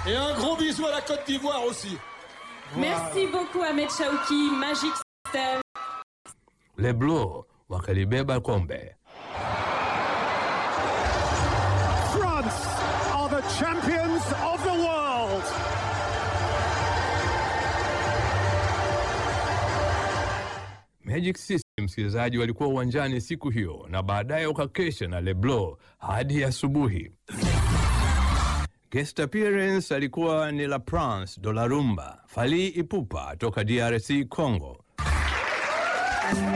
Et un gros bisou à la Côte d'Ivoire aussi. Merci beaucoup Ahmed Chauki, Magic System. Les Bleus wakalibeba kombe. France are the champions of the world. Magic System, msikilizaji, walikuwa uwanjani siku hiyo na baadaye wakakesha na Leblo hadi asubuhi. Guest appearance alikuwa ni La Prince de la Rumba, Fally Ipupa toka DRC Congo,